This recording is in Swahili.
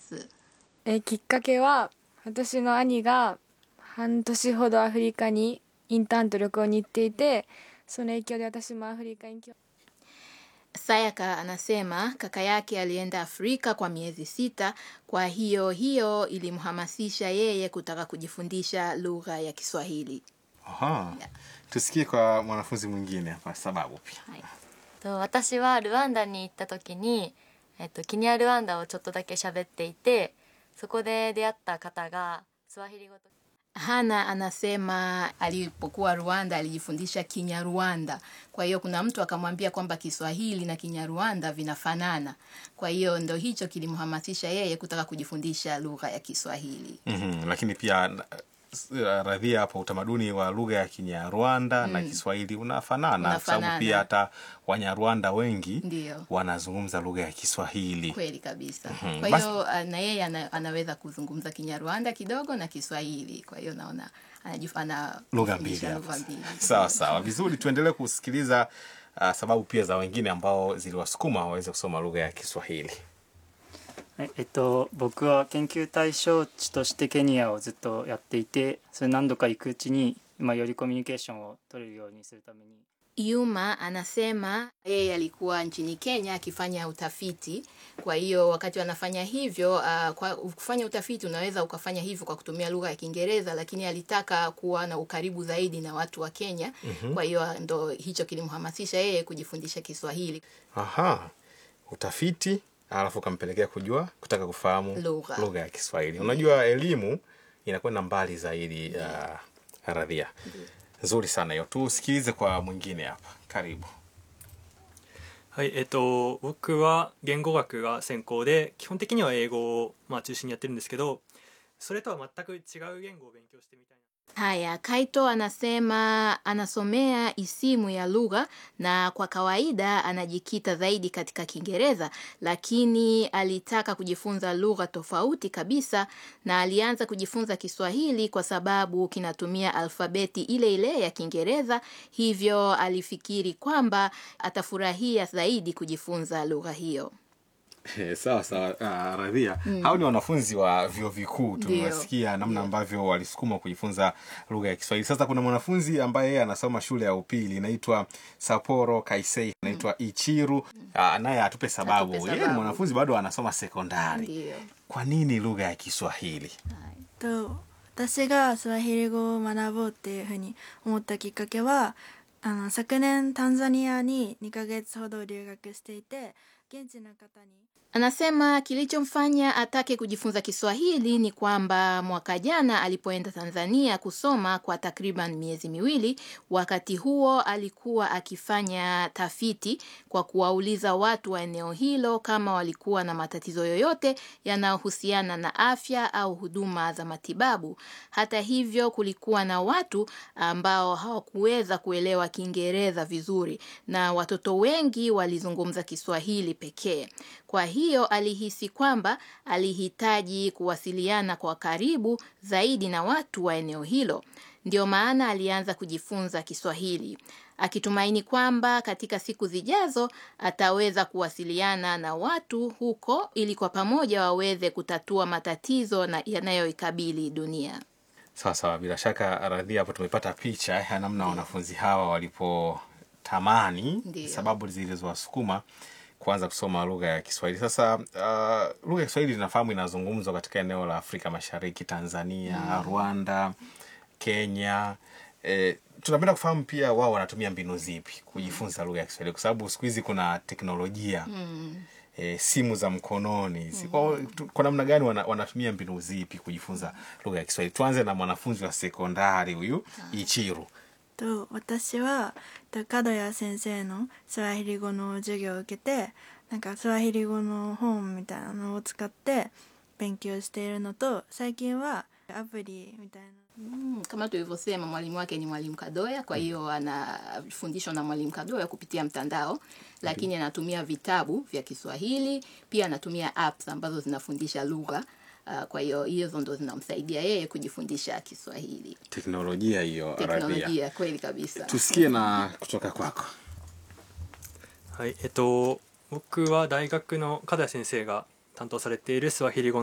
ますえーきっかけは私の兄が半年ほどアフリカにインターンと旅行に行っていてその影響で私もアフリカに興 sayaka anasema kaka yake alienda afrika kwa miezi sita kwa hiyo hiyo ilimhamasisha yeye kutaka kujifundisha lugha ya kiswahili Aha. Tusikie kwa mwanafunzi mwingine hapa sababu pia. はい、 と私はルワンダに行った時に、えっと、キニアルワンダをちょっとだけ喋っていてそこで出会った方がスワヒリ語と hana anasema alipokuwa rwanda alijifundisha kinyarwanda kwa hiyo kuna mtu akamwambia kwamba kiswahili na kinyarwanda vinafanana kwa hiyo ndo hicho kilimhamasisha yeye kutaka kujifundisha lugha ya kiswahili Mhm, Lakini pia na- s- radhia hapo utamaduni wa lugha ya Kinyarwanda na Kiswahili unafanana kwa sababu Unafanana. pia hata Wanyarwanda wengi Ndiyo. wanazungumza lugha ya Kiswahili. kweli kabisa Mhm. kwa Basi- hiyo ah, na yeye ana, anaweza kuzungumza kinyarwanda kidogo na kiswahili kwa hiyo naona anajif- ana- lugha mbili fundisha hapa. lugha mbili. Sawa sawa, vizuri. Tuendelee kusikiliza uh, sababu pia za wengine ambao ziliwasukuma waweze kusoma lugha ya Kiswahili. はいえっと、僕は研究対象地としてケニアをずっとやっていてそれ何度か行くうちに、まあ、よりコミュニケーションを取れるようにするために Yuma anasema yeye alikuwa nchini Kenya akifanya utafiti. Kwa hiyo wakati wanafanya hivyo, uh, kwa kufanya utafiti unaweza ukafanya hivyo kwa kutumia lugha ya Kiingereza, lakini alitaka kuwa na ukaribu zaidi na watu wa Kenya. Kwa hiyo ndo hicho kilimhamasisha yeye kujifundisha Kiswahili. Aha, utafiti alafu ukampelekea kujua kutaka kufahamu Lugha. lugha ya Kiswahili. Unajua elimu inakwenda mbali zaidi ya radhia. Nzuri sana hiyo. Tusikilize kwa mwingine hapa. Karibu. はいえっと僕は言語学が専攻で基本的には英語を、まあ、中心にやってるんですけどそれとは全く違う言語を勉強してみたいな Haya, Kaito anasema anasomea isimu ya lugha na kwa kawaida anajikita zaidi katika Kiingereza, lakini alitaka kujifunza lugha tofauti kabisa na alianza kujifunza Kiswahili kwa sababu kinatumia alfabeti ile ile ya Kiingereza, hivyo alifikiri kwamba atafurahia zaidi kujifunza lugha hiyo. Eh, sawa sawa uh, radhia hao ni wanafunzi wa vyuo vikuu tumewasikia namna ambavyo walisukuma kujifunza lugha ya kiswahili sasa kuna mwanafunzi ambaye yeye anasoma shule ya upili inaitwa saporo kaisei anaitwa ichiru uh, naye atupe sababu Atupe yeye ni sababu. mwanafunzi bado anasoma sekondari Ndiyo. kwa nini lugha ya kiswahili と私がスワヒリ語を学ぼうっていうふうに思ったきっかけはあの昨年タンザニアに2ヶ月ほど留学していて現地の方に Anasema kilichomfanya atake kujifunza Kiswahili ni kwamba mwaka jana alipoenda Tanzania kusoma kwa takriban miezi miwili, wakati huo alikuwa akifanya tafiti kwa kuwauliza watu wa eneo hilo kama walikuwa na matatizo yoyote yanayohusiana na afya au huduma za matibabu. Hata hivyo, kulikuwa na watu ambao hawakuweza kuelewa Kiingereza vizuri na watoto wengi walizungumza Kiswahili pekee. Kwa hiyo alihisi kwamba alihitaji kuwasiliana kwa karibu zaidi na watu wa eneo hilo. Ndio maana alianza kujifunza Kiswahili akitumaini kwamba katika siku zijazo ataweza kuwasiliana na watu huko ili kwa pamoja waweze kutatua matatizo na yanayoikabili dunia. sawa sawa bila shaka radhia hapo tumepata picha ya namna wanafunzi hawa walipotamani Ndiyo. sababu zilizowasukuma kuanza kusoma lugha ya kiswahili sasa uh, lugha ya kiswahili inafahamu inazungumzwa katika eneo la afrika mashariki tanzania rwanda kenya eh, tunapenda kufahamu pia wao wanatumia mbinu zipi kujifunza lugha ya kiswahili kwa sababu siku hizi kuna teknolojia E, simu za mkononi mm. kwa, tu- kwa namna gani wana, wanatumia mbinu zipi kujifunza lugha ya kiswahili tuanze na mwanafunzi wa sekondari huyu ichiru と私はと角谷先生のスワヒリ語の授業を受けてなんかスワヒリ語の本みたいなのを使って勉強しているのと最近はアプリみたいな Mm, kama tulivyosema mwalimu wake ni mwalimu Kadoya, kwa hiyo anafundishwa na mwalimu Kadoya kupitia mtandao, lakini anatumia vitabu vya Kiswahili, pia anatumia apps ambazo zinafundisha lugha. Uh, kwa hiyo hizo ndo zinamsaidia yeye kujifundisha Kiswahili. teknolojia hiyo radhia Teknolojia kweli kabisa. tusikie na kutoka kwako はいえっと僕は大学の加田先生が担当されているスワヒリ語